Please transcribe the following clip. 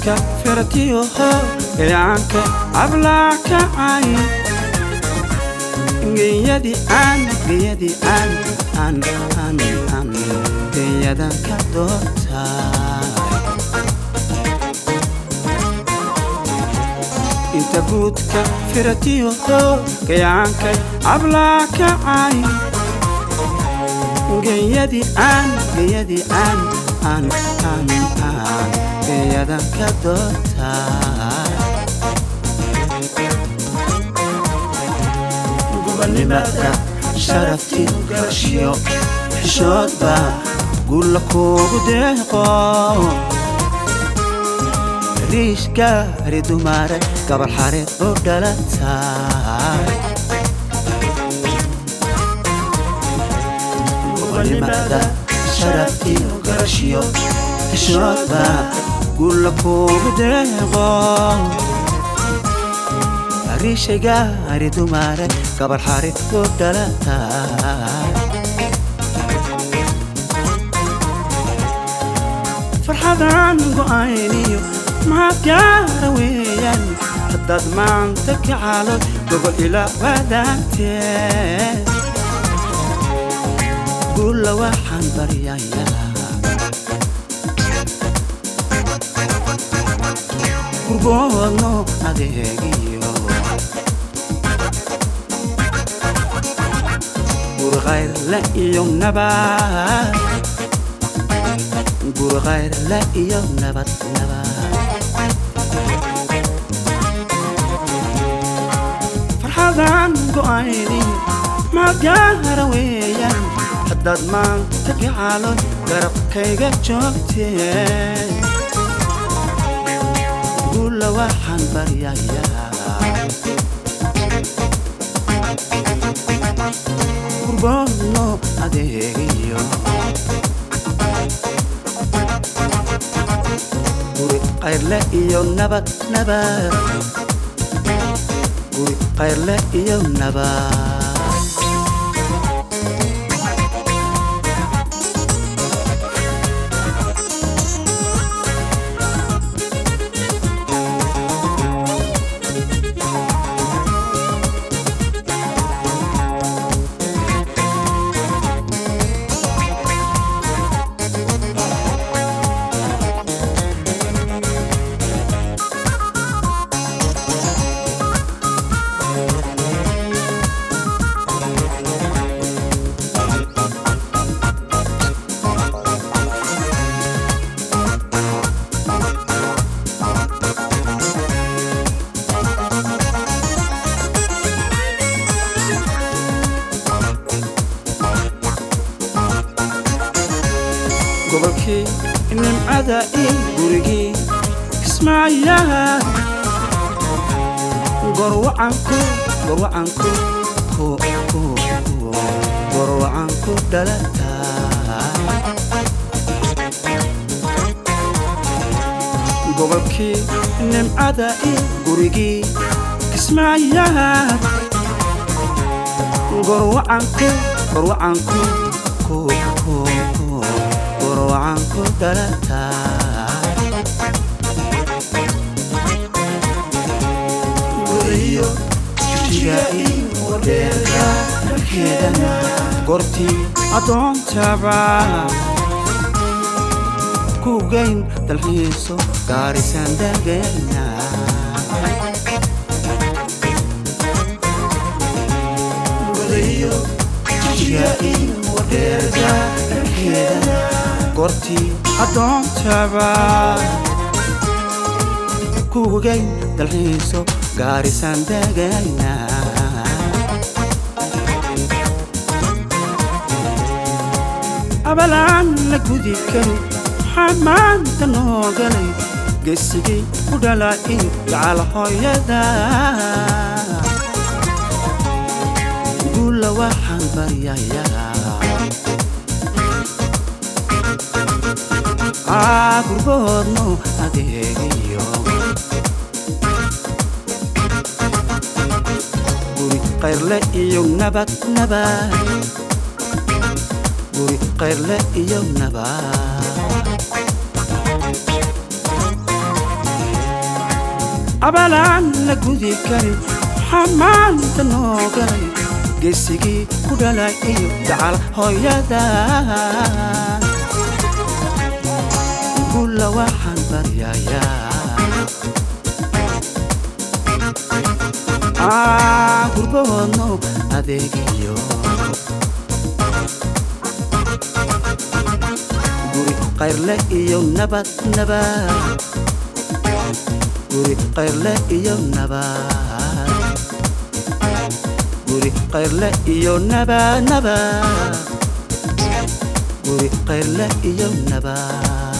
guudka firatiyoho gayaanka ablakacay geyadii aan geyadii aan aan aan aan geyadan ka doortay inta guudka firatiyoho gayaankay ablakacay geyadii aan geyadii aan aan aan aan geyadan ka doortay gobonimada sharaftii garashiyo xishoodba gulla kuugu deeqo riish gaari dumare gabar xareed oo dhalatay gobonimada sharaftii garashiyo xishoodba gulla kuugu deeqo riishay gaari dumare gabar xareed oo dhalatay farxadaan go'ayniyo maxaad gaara weeyaan haddaad maanta kacalood gogol ila wadaagtee guulla waxaan baryayaa gurboodno adeegiyo gurqayrle iyo nabad gurqayrle iyo nabad nabad farxadaan go'aynin magaara weeyaan haddaad maanta gacalood garabkayga joogtee guulla waxaan baryayaa gurboodno adeegiyo guri qayrle iyo nabad nabad guri qayrle iyo nabad gobolkii nimcada iyo gurigii kismaayaha gorwacanku gorwacanku ku ku ku gorwacanku dhalata gobolkii nimcada iyo gurigii kismaayaha gorwacanku gorwacanku ku ku ku gorwacanku dhalata guriyo jijiga iyo wadheerka dharkeedana gortii addoontaba ku geyn dalxiiso gaarisan dagayna guriyo jijiga iyo wadheerka dharkeedana gortii addoontaba kugeyn dalxiiso gaarisan dagayna abalaan la gudi karo waxaa maanta noo galay gesigii ku dhala in gacal hooyada guulla waxaan baryayaa aa gurboodno adeegiyo guri qayrle iyo nabad nabad guri qayrle iyo nabad abalaan la gudi karin xamaanta noo galay geesigii ku dhalay iyo dacal hooyada gulla waxaan baryayaa gurbahoodno adeegiyo guri qayrle iyo nabad nabad guri qayrle iyo nabad guri qayrle iyo nabad nabad guri qayrle iyo nabad